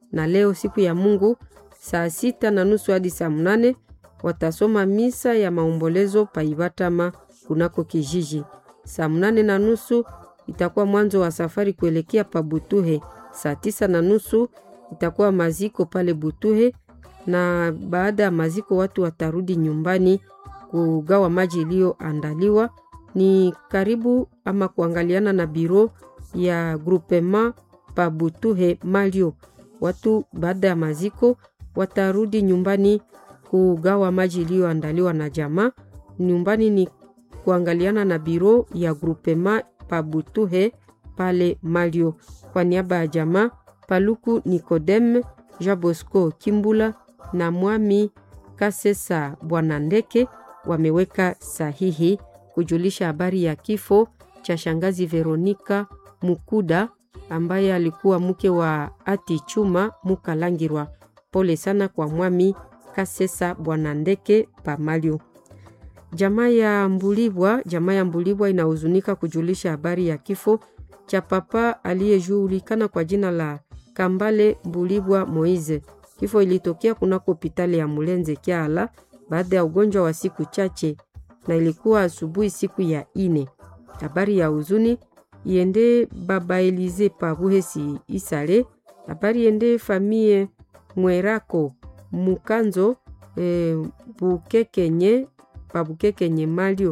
na leo siku ya Mungu saa sita na nusu hadi saa mnane watasoma misa ya maombolezo paibatama kunako kijiji. Saa mnane na nusu itakuwa mwanzo wa safari kuelekea pa Butuhe. Saa tisa na nusu itakuwa maziko pale Butuhe, na baada ya maziko watu watarudi nyumbani kugawa maji iliyoandaliwa. Ni karibu ama kuangaliana na biro ya groupement pa Butuhe Malio. Watu baada ya maziko watarudi nyumbani kugawa maji iliyoandaliwa na jamaa. Nyumbani ni kuangaliana na biro ya groupement pa Butuhe pale Malio. Kwa niaba ya jamaa Paluku Nikodeme Jean Bosco Kimbula na Mwami Kasesa Bwana Ndeke wameweka sahihi kujulisha habari ya kifo cha shangazi Veronika Mukuda ambaye alikuwa mke wa Ati Chuma Mukalangirwa. Pole sana kwa Mwami Kasesa Bwana Ndeke Pamalio. Jamaa ya Mbulibwa, jamaa ya Mbulibwa inahuzunika kujulisha habari ya kifo cha papa aliyejulikana kwa jina la Kambale Mbulibwa Moize. Kifo ilitokea kunako hospitali ya Mulenze Kyala baada ya ugonjwa wa siku chache, na ilikuwa asubuhi siku ya ine. Habari ya huzuni iende baba Elize Pabuhesi Isale. Habari iende famie Mwerako Mukanzo e, Bukekenye Pabukekenye Malio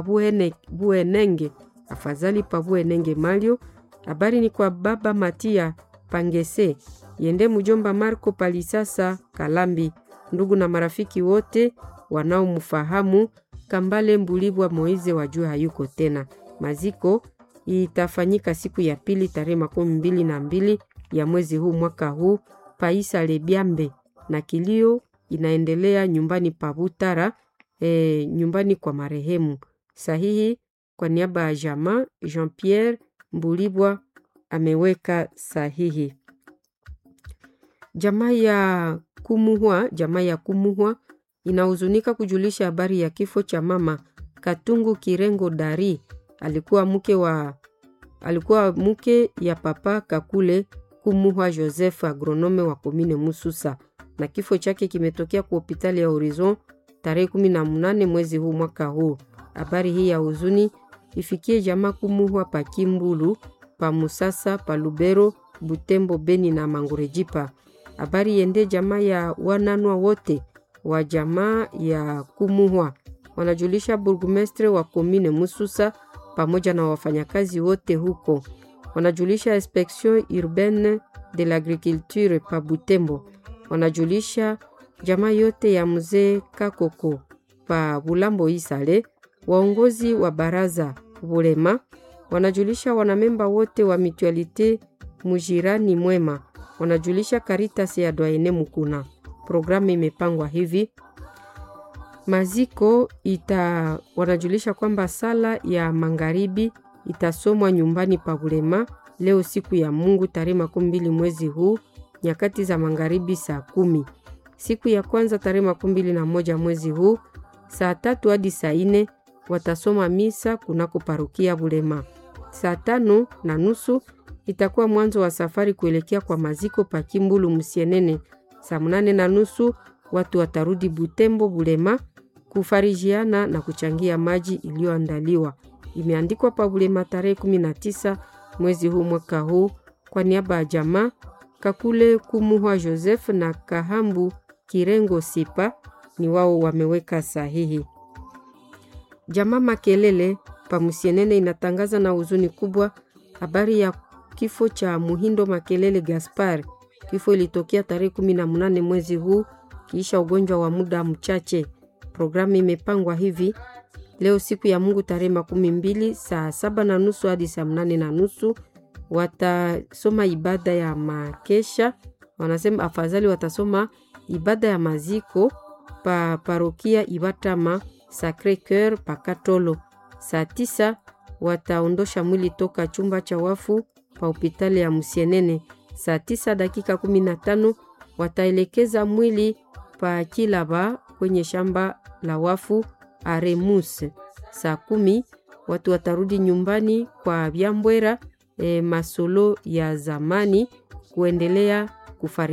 Pabuenenge afadhali Pabuenenge Malio. Habari ni kwa baba Matia Pangese yende mjomba Marco Palisasa Kalambi, ndugu na marafiki wote wanaomfahamu Kambale Mbulibwa Moize wajua hayuko tena. Maziko itafanyika siku ya pili tarehe makumi mbili na mbili ya mwezi huu mwaka huu Paisa Lebiambe, na kilio inaendelea nyumbani pa Butara e, nyumbani kwa marehemu. Sahihi kwa niaba ya jamaa Jean Pierre Mbulibwa ameweka sahihi. Jamaa ya Kumuhwa, jamaa ya Kumuhwa inahuzunika kujulisha habari ya kifo cha mama Katungu Kirengo Dari. Alikuwa mke wa alikuwa mke ya papa Kakule Kumuhwa Joseph, agronome wa komine Mususa, na kifo chake kimetokea kwa hospitali ya Horizon tarehe 18 mwezi huu mwaka huu. Habari hii ya huzuni ifikie jamaa Kumuhwa pa Kimbulu, pa Musasa, pa Lubero, Butembo, Beni na Mangurejipa. Habari yende jamaa ya wananwa wote wa jamaa ya Kumuhwa wanajulisha burgumestre wa komine Mususa pamoja na wafanyakazi wote huko. Wanajulisha inspection urbaine de l'agriculture pa Butembo. Wanajulisha jamaa yote ya mzee Kakoko pa Bulambo Isale, waongozi wa baraza Bulema. Wanajulisha wanamemba wote wa mutualite Mujirani Mwema. Wanajulisha Caritas ya Dwaene Mukuna. Programu imepangwa hivi maziko ita wanajulisha kwamba sala ya magharibi itasomwa nyumbani pa Bulema leo siku ya Mungu tarehe makumi mbili mwezi huu nyakati za magharibi saa kumi. Siku ya kwanza tarehe makumi mbili na moja mwezi huu saa tatu hadi saa ine watasoma misa kunako parukia Bulema. Saa tano na nusu itakuwa mwanzo wa safari kuelekea kwa maziko pa Kimbulu Musienene. Saa mnane na nusu watu watarudi Butembo Bulema kufarijiana na kuchangia maji iliyoandaliwa. Imeandikwa pa Bulema tarehe 19 mwezi huu mwaka huu kwa niaba ya jamaa Kakule Kumuhwa Joseph na Kahambu Kirengo Sipa ni wao wameweka sahihi. Jamaa Makelele pa Musienene inatangaza na huzuni kubwa habari ya kifo cha Muhindo Makelele Gaspar. Kifo ilitokea tarehe 18 mwezi huu kiisha ugonjwa wa muda mchache. Programu imepangwa hivi leo siku ya Mungu tarehe makumi mbili saa saba na nusu hadi saa mnane na nusu watasoma ibada ya makesha. Wanasema afadhali watasoma ibada ya maziko pa parokia Ibatama Sacre Coeur pa Katolo. Saa tisa wataondosha mwili toka chumba cha wafu pa hospitali ya Musienene. Saa tisa dakika kumi na tano wataelekeza mwili pa Kilaba kwenye shamba la wafu Aremus. Saa kumi watu watarudi nyumbani kwa Byambwera e, masolo ya zamani kuendelea kufari